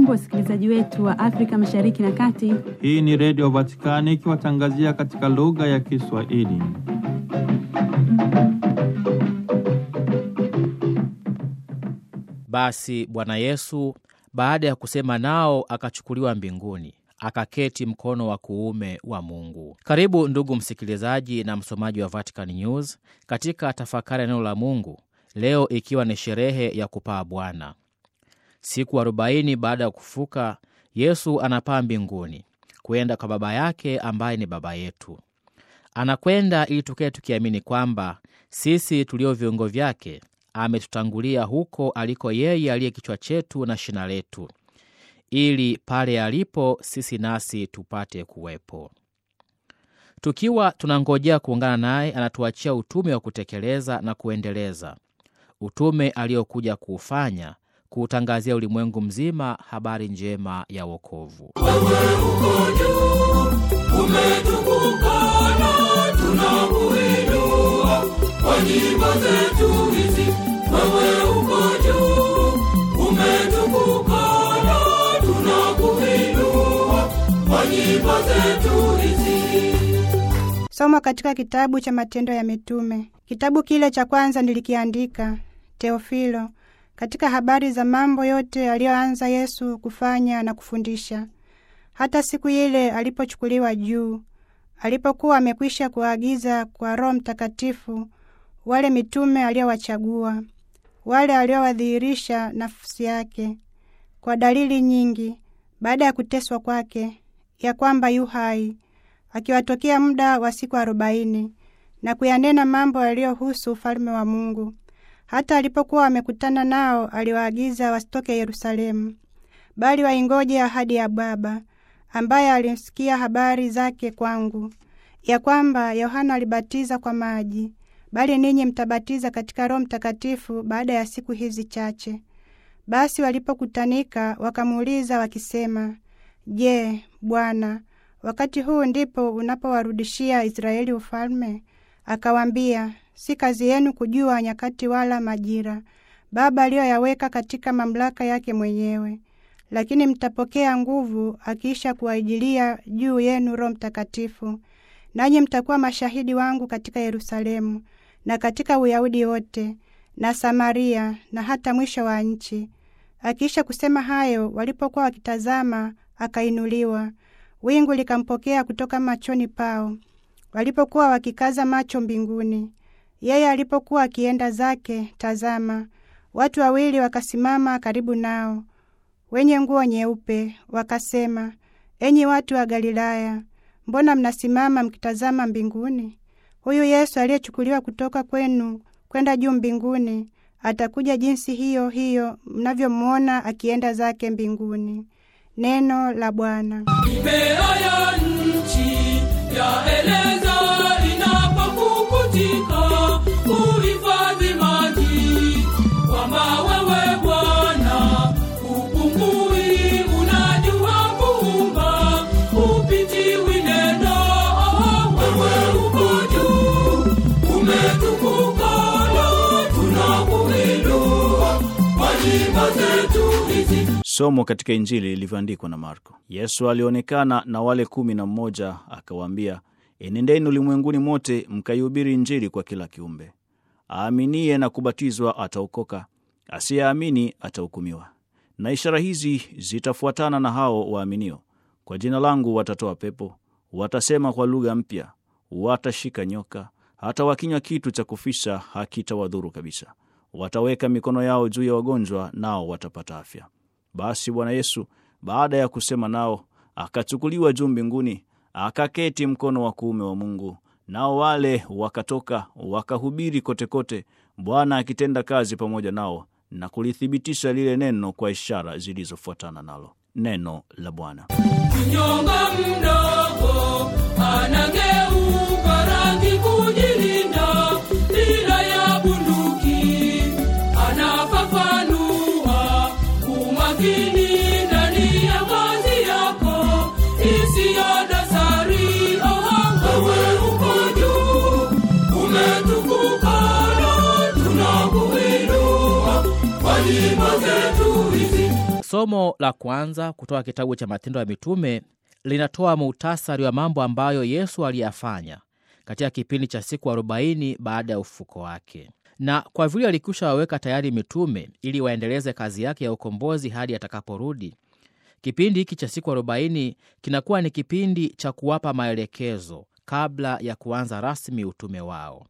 Hamjambo, wasikilizaji wetu wa Afrika Mashariki na Kati. Hii ni Redio Vatikani ikiwatangazia katika lugha ya Kiswahili. Basi Bwana Yesu baada ya kusema nao akachukuliwa mbinguni akaketi mkono wa kuume wa Mungu. Karibu ndugu msikilizaji na msomaji wa Vatican News katika tafakari ya neno la Mungu leo, ikiwa ni sherehe ya kupaa Bwana. Siku arobaini baada ya kufuka, Yesu anapaa mbinguni kwenda kwa Baba yake ambaye ni Baba yetu. Anakwenda ili tukae tukiamini kwamba sisi tulio viungo vyake ametutangulia huko aliko yeye aliye kichwa chetu na shina letu, ili pale alipo sisi nasi tupate kuwepo. Tukiwa tunangojea kuungana naye, anatuachia utume wa kutekeleza na kuendeleza utume aliokuja kuufanya, kuutangazia ulimwengu mzima habari njema ya wokovu. Wewe uko juu, umetukuka na tunakuinua kwa nyimbo zetu hizi. Wewe uko juu, umetukuka na tunakuinua kwa nyimbo zetu hizi. Somo katika kitabu cha Matendo ya Mitume. Kitabu kile cha kwanza nilikiandika, Teofilo, katika habari za mambo yote aliyoanza Yesu kufanya na kufundisha, hata siku ile alipochukuliwa juu, alipokuwa amekwisha kuwaagiza kwa Roho Mtakatifu wale mitume aliyowachagua, wale aliowadhihirisha nafsi yake kwa dalili nyingi, baada ya kuteswa kwake, ya kwamba yu hai, akiwatokea muda wa siku arobaini na kuyanena mambo yaliyohusu ufalme wa Mungu. Hata alipokuwa wamekutana nao, aliwaagiza wasitoke Yerusalemu, bali waingoje ahadi ya Baba, ambaye alimsikia habari zake kwangu, ya kwamba Yohana alibatiza kwa maji, bali ninyi mtabatiza katika Roho Mtakatifu baada ya siku hizi chache. Basi walipokutanika wakamuuliza wakisema, Je, Bwana, wakati huu ndipo unapowarudishia Israeli ufalme? Akawaambia, si kazi yenu kujua nyakati wala majira Baba aliyoyaweka katika mamlaka yake mwenyewe, lakini mtapokea nguvu akiisha kuwaijilia juu yenu Roho Mtakatifu, nanyi mtakuwa mashahidi wangu katika Yerusalemu na katika Uyahudi wote na Samaria na hata mwisho wa nchi. Akiisha kusema hayo, walipokuwa wakitazama, akainuliwa, wingu likampokea kutoka machoni pao. Walipokuwa wakikaza macho mbinguni, yeye alipokuwa akienda zake, tazama, watu wawili wakasimama karibu nao, wenye nguo nyeupe, wakasema, enyi watu wa Galilaya, mbona mnasimama mkitazama mbinguni? Huyu Yesu aliyechukuliwa kutoka kwenu kwenda juu mbinguni atakuja jinsi hiyo hiyo mnavyomwona akienda zake mbinguni. Neno la Bwana. Mimea ya nchi yaeleza inapopukutika kuhifadhi maji, kwamba wewe Bwana hupungui, unajua kuumba, hupitiwi neno. Wewe uko juu, umetukuka na tunakuinua kwa nyimbo zetu hizi. Somo katika Injili ilivyoandikwa na Marko. Yesu alionekana na wale kumi na mmoja akawaambia, enendeni ulimwenguni mote mkaihubiri Injili kwa kila kiumbe. Aaminiye na kubatizwa ataokoka, asiyeamini atahukumiwa. Na ishara hizi zitafuatana na hao waaminio: kwa jina langu watatoa pepo, watasema kwa lugha mpya, watashika nyoka, hata wakinywa kitu cha kufisha hakitawadhuru kabisa. Wataweka mikono yao juu ya wagonjwa, nao watapata afya. Basi Bwana Yesu baada ya kusema nao akachukuliwa juu mbinguni, akaketi mkono wa kuume wa Mungu. Nao wale wakatoka wakahubiri kotekote, Bwana akitenda kazi pamoja nao na kulithibitisha lile neno kwa ishara zilizofuatana nalo. Neno la Bwana. Mnyonga mdogo anageuka rangi kujilinda, bila ya bunduki anafafanua umakini ndani ya kazi yako isiyo dosari. Oh, wewe uko juu, umetukuka na tunakuinua kwa nyimbo zetu hizi. Somo la kwanza kutoka kitabu cha Matendo ya Mitume linatoa muhtasari wa mambo ambayo Yesu aliyafanya katika kipindi cha siku 40 baada ya ufufuko wake, na kwa vile alikwisha waweka tayari mitume ili waendeleze kazi yake ya ukombozi hadi atakaporudi. Kipindi hiki cha siku 40 kinakuwa ni kipindi cha kuwapa maelekezo kabla ya kuanza rasmi utume wao.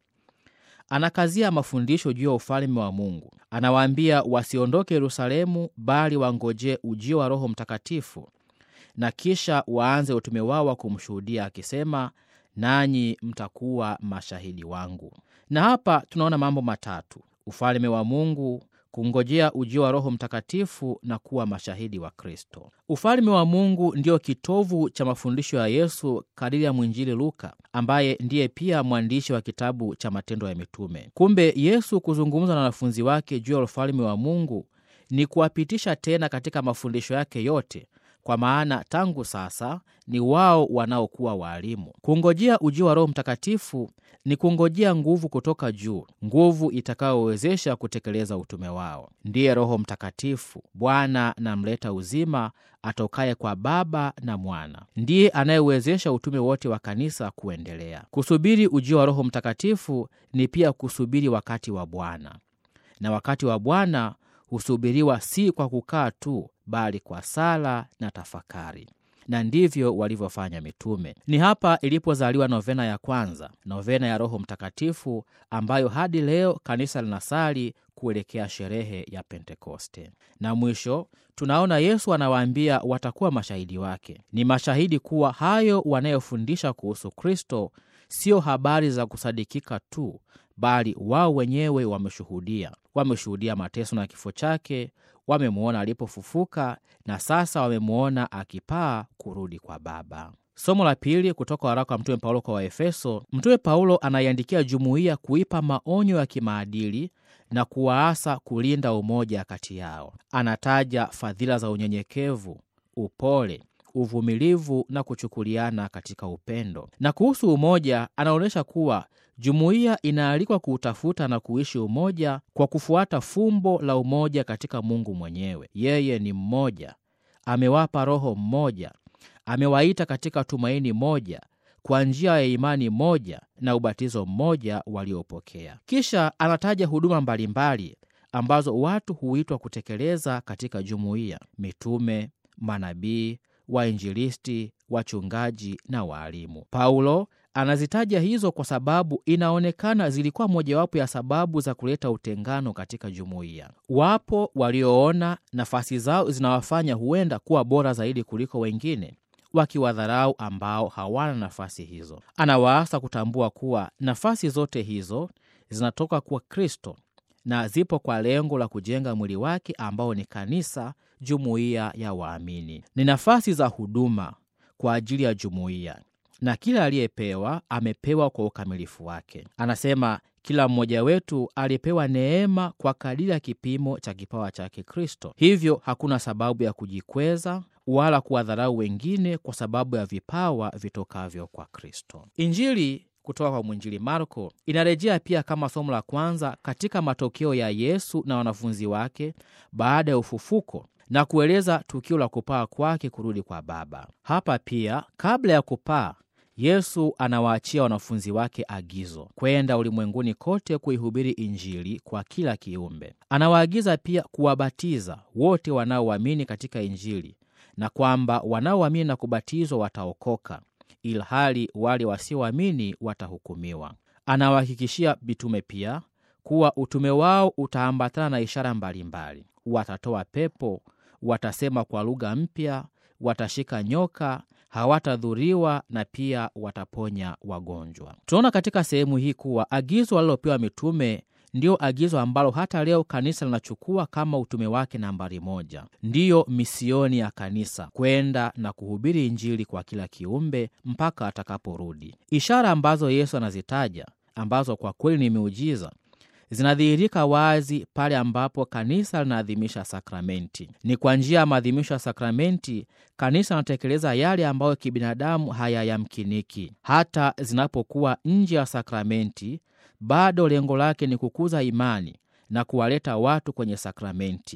Anakazia mafundisho juu ya ufalme wa Mungu. Anawaambia wasiondoke Yerusalemu, bali wangojee ujio wa Roho Mtakatifu na kisha waanze utume wao wa kumshuhudia akisema, nanyi mtakuwa mashahidi wangu. Na hapa tunaona mambo matatu: ufalme wa Mungu, kungojea ujio wa Roho Mtakatifu na kuwa mashahidi wa Kristo. Ufalme wa Mungu ndiyo kitovu cha mafundisho ya Yesu kadiri ya mwinjili Luka, ambaye ndiye pia mwandishi wa kitabu cha Matendo ya Mitume. Kumbe Yesu kuzungumza na wanafunzi wake juu ya ufalme wa Mungu ni kuwapitisha tena katika mafundisho yake yote kwa maana tangu sasa ni wao wanaokuwa waalimu. Kungojea ujio wa Roho Mtakatifu ni kungojea nguvu kutoka juu, nguvu itakayowezesha kutekeleza utume wao. Ndiye Roho Mtakatifu, Bwana na mleta uzima, atokaye kwa Baba na Mwana, ndiye anayewezesha utume wote wa kanisa kuendelea. Kusubiri ujio wa Roho Mtakatifu ni pia kusubiri wakati wa Bwana, na wakati wa Bwana husubiriwa si kwa kukaa tu bali kwa sala na tafakari, na ndivyo walivyofanya mitume. Ni hapa ilipozaliwa novena ya kwanza, novena ya Roho Mtakatifu, ambayo hadi leo kanisa linasali kuelekea sherehe ya Pentekoste. Na mwisho tunaona Yesu anawaambia watakuwa mashahidi wake. Ni mashahidi kuwa hayo wanayofundisha kuhusu Kristo sio habari za kusadikika tu, bali wao wenyewe wameshuhudia. Wameshuhudia mateso na kifo chake, wamemwona alipofufuka na sasa wamemwona akipaa kurudi kwa Baba. Somo la pili kutoka waraka wa Mtume Paulo kwa Waefeso. Mtume Paulo anaiandikia jumuiya kuipa maonyo ya kimaadili na kuwaasa kulinda umoja kati yao. Anataja fadhila za unyenyekevu, upole uvumilivu na kuchukuliana katika upendo. Na kuhusu umoja, anaonyesha kuwa jumuiya inaalikwa kuutafuta na kuishi umoja kwa kufuata fumbo la umoja katika Mungu mwenyewe. Yeye ni mmoja, amewapa Roho mmoja, amewaita katika tumaini moja, kwa njia ya imani moja na ubatizo mmoja waliopokea. Kisha anataja huduma mbalimbali ambazo watu huitwa kutekeleza katika jumuiya: mitume, manabii wainjilisti, wachungaji na waalimu. Paulo anazitaja hizo kwa sababu inaonekana zilikuwa mojawapo ya sababu za kuleta utengano katika jumuiya. Wapo walioona nafasi zao zinawafanya huenda kuwa bora zaidi kuliko wengine, wakiwadharau ambao hawana nafasi hizo. Anawaasa kutambua kuwa nafasi zote hizo zinatoka kwa Kristo na zipo kwa lengo la kujenga mwili wake ambao ni kanisa, jumuiya ya waamini. Ni nafasi za huduma kwa ajili ya jumuiya, na kila aliyepewa amepewa kwa ukamilifu wake. Anasema kila mmoja wetu alipewa neema kwa kadiri ya kipimo cha kipawa chake Kristo. Hivyo hakuna sababu ya kujikweza wala kuwadharau wengine kwa sababu ya vipawa vitokavyo kwa Kristo. Injili kutoka kwa mwinjili Marko inarejea pia kama somo la kwanza katika matokeo ya Yesu na wanafunzi wake baada ya ufufuko na kueleza tukio la kupaa kwake kurudi kwa Baba. Hapa pia, kabla ya kupaa, Yesu anawaachia wanafunzi wake agizo kwenda ulimwenguni kote kuihubiri Injili kwa kila kiumbe. Anawaagiza pia kuwabatiza wote wanaoamini katika Injili na kwamba wanaoamini na kubatizwa wataokoka ilhali wale wasioamini watahukumiwa. Anawahakikishia mitume pia kuwa utume wao utaambatana na ishara mbalimbali: watatoa pepo, watasema kwa lugha mpya, watashika nyoka, hawatadhuriwa na pia wataponya wagonjwa. Tunaona katika sehemu hii kuwa agizo walilopewa mitume ndiyo agizo ambalo hata leo kanisa linachukua kama utume wake nambari moja. Ndiyo misioni ya kanisa, kwenda na kuhubiri Injili kwa kila kiumbe mpaka atakaporudi. Ishara ambazo Yesu anazitaja ambazo kwa kweli ni miujiza zinadhihirika wazi pale ambapo kanisa linaadhimisha sakramenti. Ni kwa njia ya maadhimisho ya sakramenti kanisa linatekeleza yale ambayo kibinadamu hayayamkiniki. Hata zinapokuwa nje ya sakramenti, bado lengo lake ni kukuza imani na kuwaleta watu kwenye sakramenti.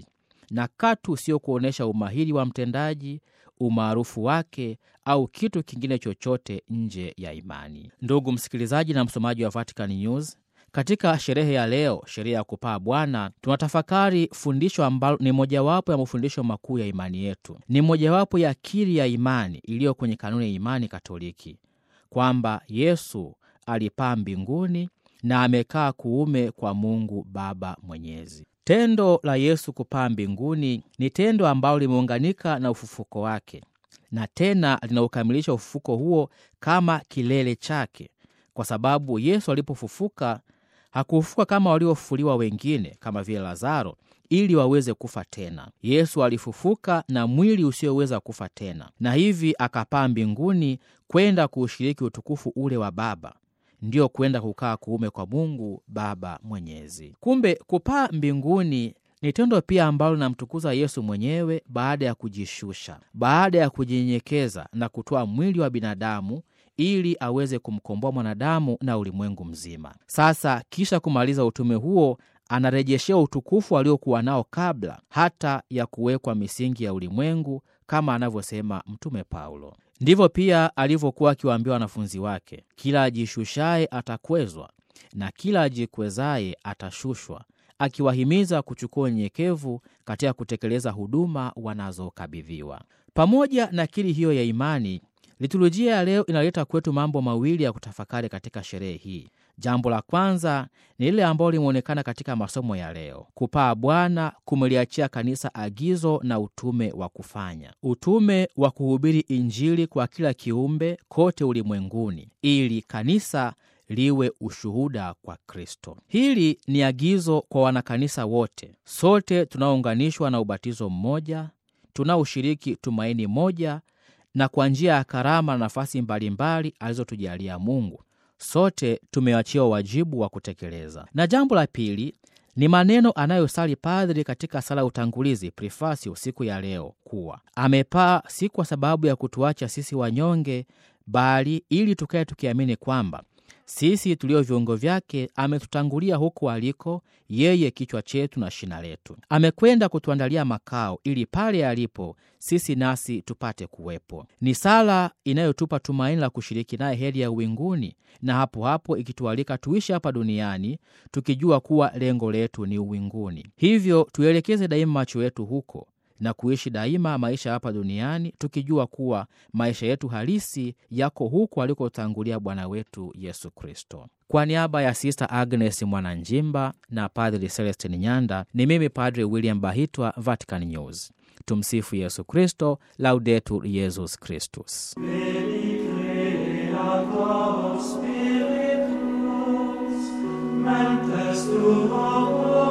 na katu sio kuonyesha umahiri wa mtendaji, umaarufu wake au kitu kingine chochote nje ya imani. Ndugu msikilizaji na msomaji wa Vatican News, katika sherehe ya leo, sherehe ya kupaa Bwana, tunatafakari fundisho ambalo ni mojawapo ya mafundisho makuu ya imani yetu. Ni mojawapo ya kiri ya imani iliyo kwenye kanuni ya imani Katoliki, kwamba Yesu alipaa mbinguni na amekaa kuume kwa Mungu Baba Mwenyezi. Tendo la Yesu kupaa mbinguni ni tendo ambalo limeunganika na ufufuko wake na tena linaukamilisha ufufuko huo kama kilele chake, kwa sababu Yesu alipofufuka hakufufuka kama waliofufuliwa wengine kama vile Lazaro ili waweze kufa tena. Yesu alifufuka na mwili usioweza kufa tena, na hivi akapaa mbinguni kwenda kuushiriki utukufu ule wa Baba, ndiyo kwenda kukaa kuume kwa Mungu Baba Mwenyezi. Kumbe kupaa mbinguni ni tendo pia ambalo linamtukuza Yesu mwenyewe baada ya kujishusha, baada ya kujinyenyekeza na kutoa mwili wa binadamu ili aweze kumkomboa mwanadamu na ulimwengu mzima. Sasa kisha kumaliza utume huo, anarejeshea utukufu aliokuwa nao kabla hata ya kuwekwa misingi ya ulimwengu, kama anavyosema Mtume Paulo. Ndivyo pia alivyokuwa akiwaambia wanafunzi wake, kila ajishushaye atakwezwa na kila ajikwezaye atashushwa, akiwahimiza kuchukua unyenyekevu katika kutekeleza huduma wanazokabidhiwa. Pamoja na kiri hiyo ya imani, liturujia ya leo inaleta kwetu mambo mawili ya kutafakari katika sherehe hii. Jambo la kwanza ni lile ambalo limeonekana katika masomo ya leo. Kupaa Bwana kumeliachia kanisa agizo na utume wa kufanya, utume wa kuhubiri Injili kwa kila kiumbe kote ulimwenguni, ili kanisa liwe ushuhuda kwa Kristo. Hili ni agizo kwa wanakanisa wote, sote tunaounganishwa na ubatizo mmoja, tunaoshiriki tumaini moja, na kwa njia ya karama na nafasi mbalimbali alizotujalia Mungu sote tumeachiwa wajibu wa kutekeleza. Na jambo la pili ni maneno anayosali padri katika sala ya utangulizi prefasio siku ya leo, kuwa amepaa si kwa sababu ya kutuacha sisi wanyonge, bali ili tukae tukiamini kwamba sisi tulio viungo vyake ametutangulia huko aliko yeye, kichwa chetu na shina letu. Amekwenda kutuandalia makao ili pale alipo sisi nasi tupate kuwepo. Ni sala inayotupa tumaini la kushiriki naye heri ya uwinguni, na hapo hapo ikitualika tuishi hapa duniani tukijua kuwa lengo letu ni uwinguni. Hivyo tuelekeze daima macho yetu huko na kuishi daima maisha hapa duniani tukijua kuwa maisha yetu halisi yako huko alikotangulia Bwana wetu Yesu Kristo. Kwa niaba ya Sista Agnes Mwananjimba na Padri Celestin Nyanda, ni mimi Padri William Bahitwa, Vatican News. Tumsifu Yesu Kristo, Laudetur Yesus Kristus. Mentes tuo